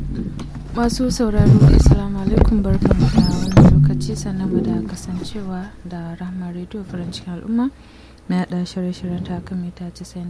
masu sauraro assalamu alaikum barkamu da wannan lokaci sannan mu da kasancewa da rahama radio farin cikin al'umma na yada shirye-shiryen ta kan mita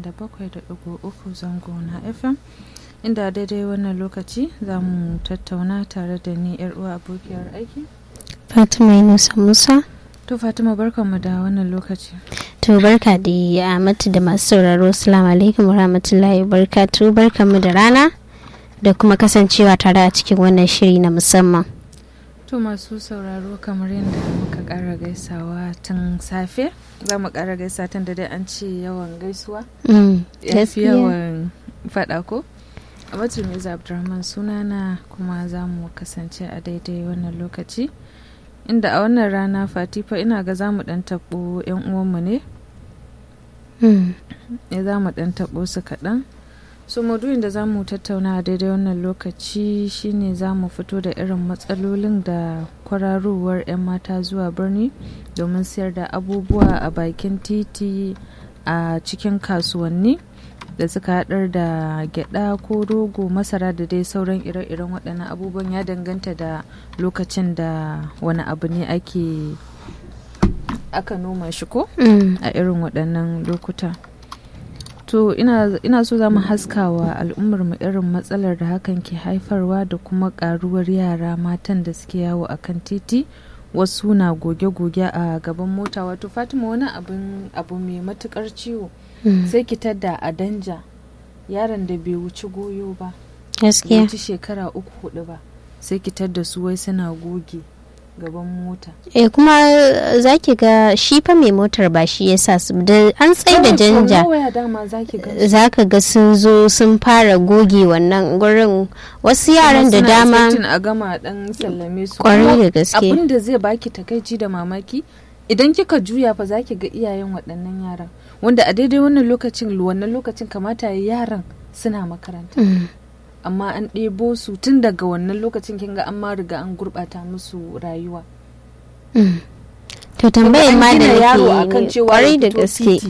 97.3 zango na fm inda daidai wannan lokaci za mu tattauna tare da ni yar uwa abokiyar aiki Fatima Yunusa Musa. to fatima barkamu da wannan lokaci To barka da Amatu da masu sauraro Assalamu alaikum warahmatullahi wabarakatuh barkamu da rana da kuma kasancewa tare a cikin wannan shiri na musamman. To masu sauraro kamar yadda muka ƙara gaisawa tun safe za mu ƙara gaisa tun da dai an ce yawan gaisuwa Mm, ya fi gaskiya. yawan faɗa ko? A batun Mirza Abdulrahman sunana kuma za mu kasance a daidai wannan lokaci inda a wannan rana fatifa ina ga za mu ɗan taɓo 'yan uwanmu ne Mm, ya za mu ɗan taɓo su kaɗan so maudu'in da za mu tattauna a daidai wannan lokaci shine za mu fito da irin matsalolin da kwararowar 'yan mata zuwa birni domin siyar da abubuwa a bakin titi a cikin kasuwanni da suka haɗar da gyada ko rogo masara da dai sauran ire-iren waɗannan abubuwan ya danganta da lokacin da wani abu ne ake aka noma shi ko? mm, a irin waɗannan lokuta to ina, ina so za mu haska wa al'ummar mu irin matsalar da hakan ke haifarwa da kuma ƙaruwar yara matan da suke yawo a kan titi wasu na goge-goge a gaban mota wato fatima wani abin abu mai matukar ciwo mm. sai ki tadda a danja yaron da bai wuci goyo ba bai Gaskiya. wuci shekara uku hudu ba sai ki tadda su wai suna goge gaban mota Eh kuma za ki ga shi fa mai motar ba shi ya sa su da an tsaye da Kawai janja. from nowhere dama zaki ga za ka ga sun zo sun fara goge wannan gurin wasu yaran da Suna dama expecting a gama dan sallame su Kwarai Kuma da gaske. abin da zai baki takaici da mamaki idan kika juya fa zaki ga iyayen waɗannan yaran wanda a daidai wannan lokacin wannan lokacin kamata ya yaran suna makaranta Mm, amma an ɗebo su tun daga wannan lokacin kin ga an ma riga an gurɓata musu rayuwa mm. to tambayar Kuma ma an da gina yaro nake akan cewa kwarai ya da fito gaske titi.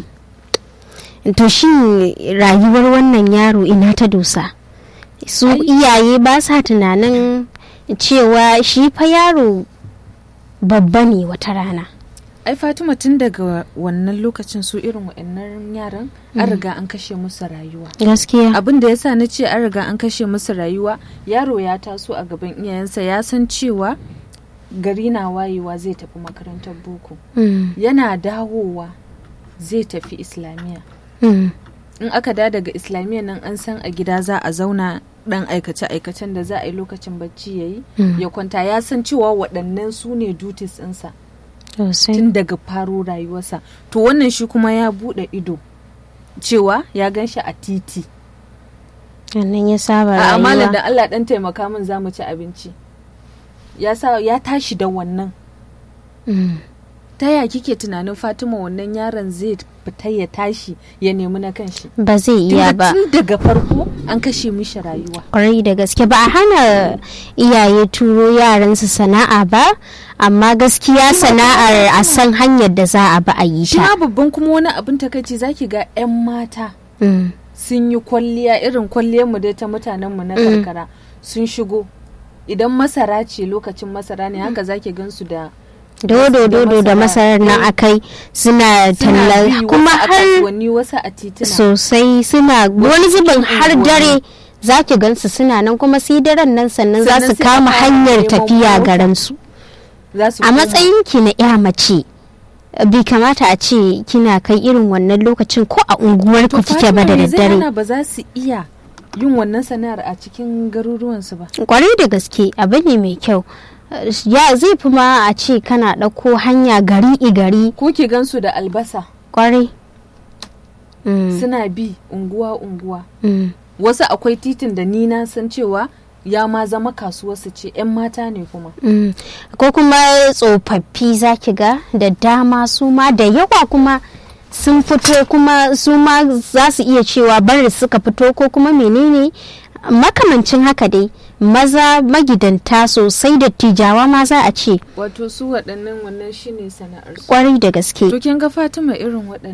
to shin rayuwar wannan yaro ina ta dosa su Ai- iyaye ba sa tunanin cewa shi fa yaro babba ne wata rana ai fatima tun daga wannan lokacin su irin waɗannan yaran an riga an kashe musu rayuwa gaskiya abin da yasa na ce an riga an kashe musu rayuwa yaro ya taso a gaban iyayensa ya san cewa gari na wayewa zai tafi makarantar boko Mm, yana dawowa zai tafi islamiyya mm, in aka da daga islamiyya nan an san a gida za a zauna dan aikace-aikacen da za a yi lokacin bacci ya yi mm. ya kwanta ya san cewa waɗannan su ne duties ɗinsa sosai tun daga faro rayuwarsa to wannan shi kuma ya buɗe ido cewa ya gan shi a titi wannan ya saba a amalar rayuwa da Allah dan taimaka min za mu ci abinci ya sa ya tashi da wannan Mm, ta ya kike tunanin Fatima wannan yaron zai fita ya tashi ya nemi na kanshi ba zai iya Tunda ba tun daga farko an kashe mishi rayuwa kwarai da gaske ba a hana iyaye turo yaransu sana'a ba amma gaskiya sana'ar a san hanyar da za a ba a yi shi ta ma babban kuma wani abin takaici zaki ga 'yan mata Mm, sun yi kwalliya irin kwalliyar mu dai ta mutanen mu na Mm. karkara sun shigo idan masara ce lokacin masara ne haka zaki gansu da dodo dodo da masarar nan Eh. akai suna suna talla bi kuma wasu a har kasuwanni wasu a tituna sosai suna wani zubin har unguwanni. dare za ki gansu suna nan kuma sai daren nan sannan za Sannan su sai a kama fara hanyar neman tafiya mota. garinsu za su a koma. matsayin ki na ya mace bai kamata a ce kina kai irin wannan lokacin ko a unguwar ku To kike ba da Fatima, me zai daddare hana ba za su iya yin wannan sana'ar a cikin garuruwansu ba kwarai da gaske abu ne mai kyau ya zai fi ma a ce kana ɗauko hanya gari i gari ko ki gansu da albasa kwarai Mm, suna bi unguwa unguwa mm, wasu akwai titin da ni na san cewa ya ma zama kasuwarsu ce 'yan mata ne kuma mm. ko kuma tsofaffi za ki ga da dama su ma da yawa kuma sun fito kuma su ma za su iya cewa bari suka fito ko kuma menene makamancin haka dai maza magidanta sosai da tijawa ma za a ce wato su waɗannan wannan shine sana'arsu kwarai da gaske to kin ga Fatima irin waɗannan